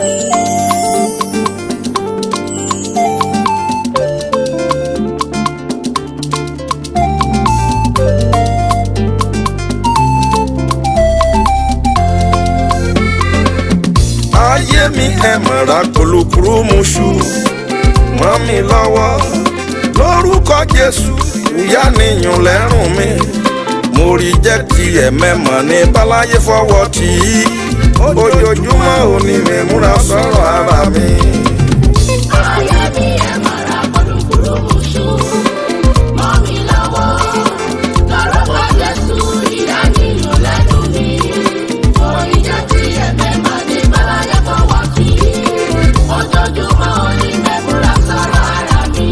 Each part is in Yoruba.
ayé mi ẹ mọ̀ra kùlùkùrù mu ṣu mọ́ mi lọ́wọ́ lórúkọ jésù ìyá nìyàn lẹ́rùn mi mo rí jẹ́ tiẹ̀ mẹ́mọ̀ ní báláyé fọwọ́ tì í ojoojúmọ́ òní mi múra sọ̀rọ̀ ara mi. ayé mi ẹ mọ̀ra kùlùkùrù mu ṣu mọ́ mi lọ́wọ́ lórúkọ jésù ìyá nìyàn lẹ́nu mi orí jẹ́ tí ẹ̀mẹ́ máa ní báláyé fọwọ́ sí ojoojúmọ́ òní mẹ́múra sọ̀rọ̀ ara mi.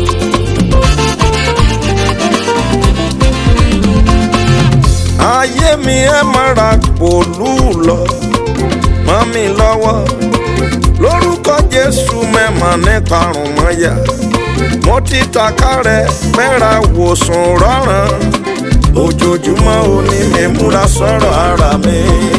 ayé mi ẹ mọ̀ra pòlú lọ mọ́ mi lọ́wọ́ lórúkọ jésù mẹ́mọ̀ ní karùn mọ́yà mo ti taka rẹ̀ mẹ́ra wòsàn rọ́ràn ojoojúmọ́ òní mi múra sọ̀rọ̀ ara mi.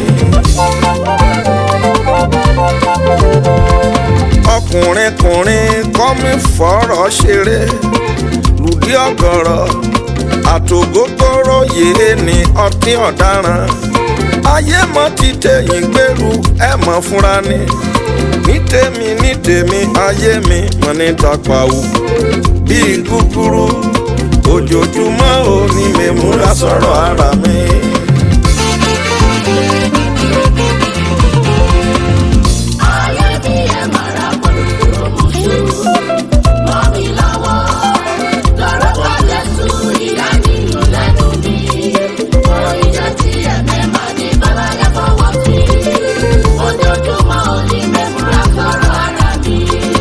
ọkùnrin kùnrin kọ́ mi fọ̀rọ̀ ṣeré lùdí ọ̀gọ̀rọ̀ àtògógóró yìí ni ọtí ọ̀daràn ayé mọ́ ti tẹ̀yìn gbèrú ẹ̀ mọ́ fúnra ni ní tèmi ní tèmi ayé mi mọ́ ní tọpawù bíi gúgúrú ojoojúmọ́ ò ní mi múra sọ̀rọ̀ ara mi. ayé mi ẹ mọ̀ra kùlùkùrù mu ṣu mọ́ mi lọ́wọ́ lórúkọ jésù ìyá nìyàn lẹ́nu mi orí jẹ́ tí ẹ̀mẹ́ máa ní báláyé fọwọ́ sí ojoojúmọ́ òní mẹ́múra sọ̀rọ̀ ara mi.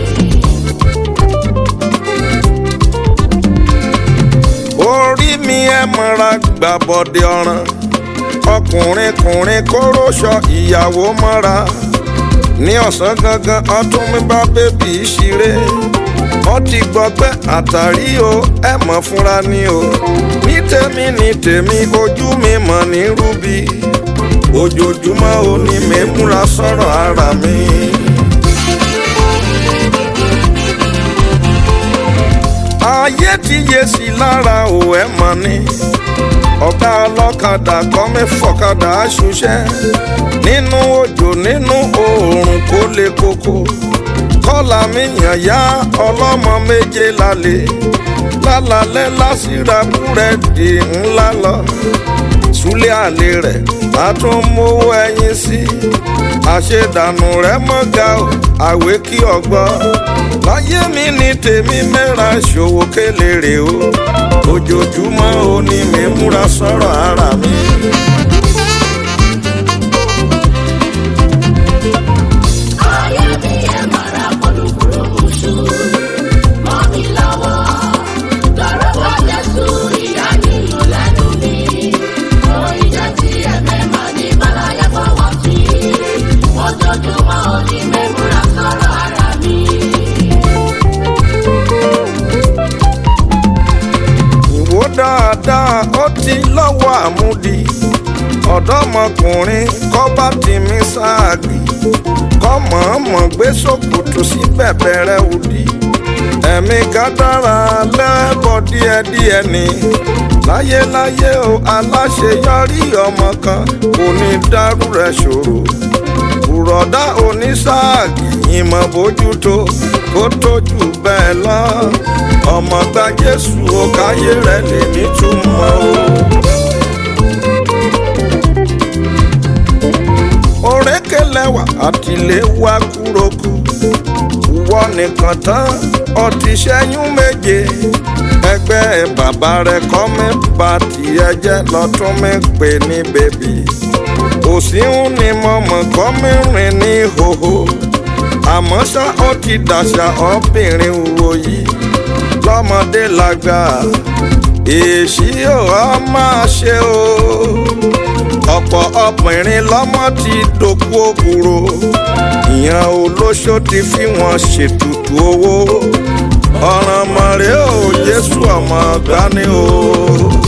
orí mi ẹ mọ́ra gbàbọ̀dé ọ̀ràn ọkùnrin kùnrin kóróṣọ ìyàwó mọ́ra ní ọ̀sán gangan ọtún mi bá bébì í ṣeré wọ́n ti gbọ́gbẹ́ àtàrí o ẹ mọ̀ fúnra ni o ní tèmi ní tèmi ojú mi mọ̀ ní rúbi ojoojúmọ́ ò ní mi múra sọ̀rọ̀ ara mi. ayé ti yé sí lára ò ẹ mọ̀ ni ọ̀gá ọlọ́kadà kọ́ mi fọ̀kadà ṣuṣẹ́ nínú òjò nínú oòrùn kó lè koko kọ́là mi yàn yá ọlọ́mọ méje lálẹ́ lálálẹ́ lásìrà búrẹ́dì ńlá lọ súlẹ̀ àlè rẹ̀ a tún mówó ẹyin sí àṣedànù rẹ̀ mọ́gà o àwé kí ọgbọ́ láyé mi ní tèmi mẹ́ra ṣòwò kélérè o ojoojúmọ́ ò ní mi múra sọ̀rọ̀ ara mi. ayé mi ẹ mọ̀ra kùlùkùrù mu ṣu mọ́ mi lọ́wọ́ lórúkọ jésù ìyá nìyàn lẹ́nu mi orí jẹ́ tí ẹ̀mẹ́ máa ní báláyé fọwọ́ sí ojoojúmọ́ òní mẹ́múra sọ̀rọ̀ ara mi. ìwò dáadáa ó ti lọ́wọ́ àmúdi ọ̀dọ́mọkùnrin kọ́ bá ti mí sáàgì kọ́ mọ̀ọ́mọ̀ gbé sòkòtò sí bẹ̀bẹ̀rẹ̀ òdì ẹ̀mí gádàrà lẹ́bọ̀ díẹ̀díẹ̀ ni láyéláyé o aláṣeyọrí ọmọ kan kò ní dárú rẹ̀ ṣòro bùrọ̀dá onísáàgì ìmọ̀ bójútó kó tójú bẹ́ẹ̀ lọ ọmọ gba jésù ó káyé rẹ̀ lè nítumọ̀ o. òrékelẹ́wà àtìléwá kúrokù wọ nìkan tán ọtí ṣẹ́yún méje ẹgbẹ́ bàbá rẹ̀ kọ́ mi bá tiẹ̀ jẹ́ lọ́tún mi pè ní bèbí òsínwó ni mo mọ̀ kọ́ mi rìn ní hòhò àmọ́ ṣá ó ti dàṣà obìnrin wo yìí lọ́mọdé lágbà èsì ò á máa ṣe o ọ̀pọ̀ obìnrin lọ́mọ ti dòkú òkúrò ìyẹn olóṣó ti fi wọn ṣètùtù owó ọ̀ràn mọ̀rẹ́ ò jésù ọmọ gbani o.